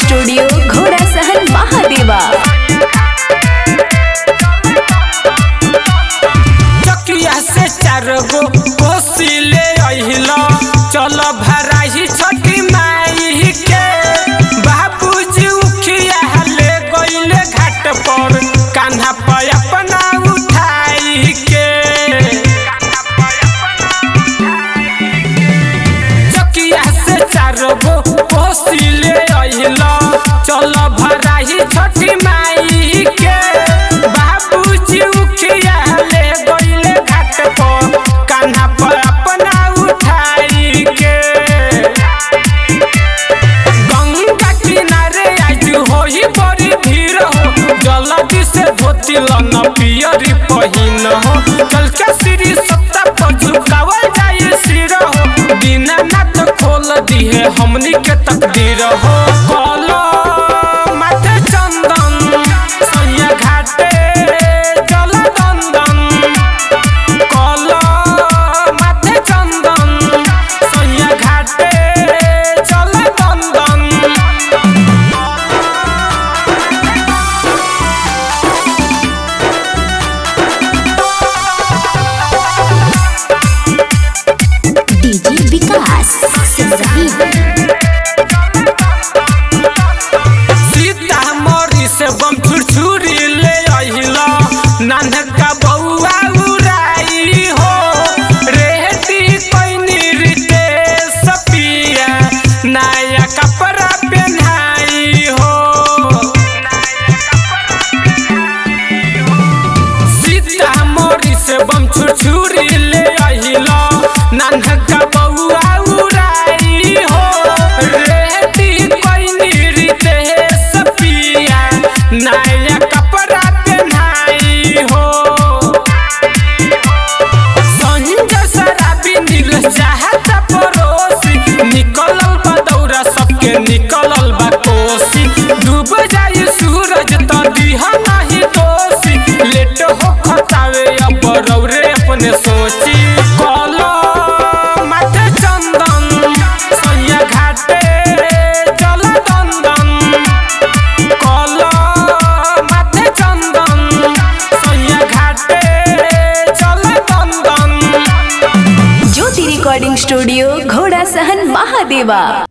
studio घोड़ा सहन महादेवा चकिया से चार गो कोसी ले अहिला चल भराही छठी माई के बाबूजी उखिया ले गइले घाट पर कान्हा पर अपना उठाई के चकिया से चार गो कोसी ले अहिला चल भराही छठी माई के बाबूजी उखिया ले गइले घाट पर कान्हा पर अपना उठाई के गंगा किनारे आज होई बड़ी भीड़ हो जल्दी से धोती लन पियरी पहिन हो चल के श्री सत्ता पर झुकावल जाए सिर हो दीनानाथ खोल दिए हमनी के तकदीर हो कलो माथे चंदन सैया घाटे चल दंदन कलो माथे चंदन सैया घाटे चल दंदन डीजे विकास सिमरही सीतामढ़ी से बम छुरछुरी ले अहिला नानका बउआ उड़ाई हो रेहती पैनी रिते सपिया नया कपड़ा पहनाई हो सीतामढ़ी से बम छुरछुरी ले अहिला नानका बउआ उड़ाई हो रेहती पैनी रिते सपिया नया कपड़ा पहनाई हो संजय शराबी नील चाहत पड़ोसी निकलल बा दौरा सबके निकलल बा कोसी डूब जाई सूरज त दिह नाही दोषी लेट हो खतावे अब रौरे अपने सोची कलो माथे चंदन सैया घाटे चल दंदन कलो माथे चंदन सैया घाटे चल दंदन ज्योति रिकॉर्डिंग स्टूडियो घोड़ा सहन महादेवा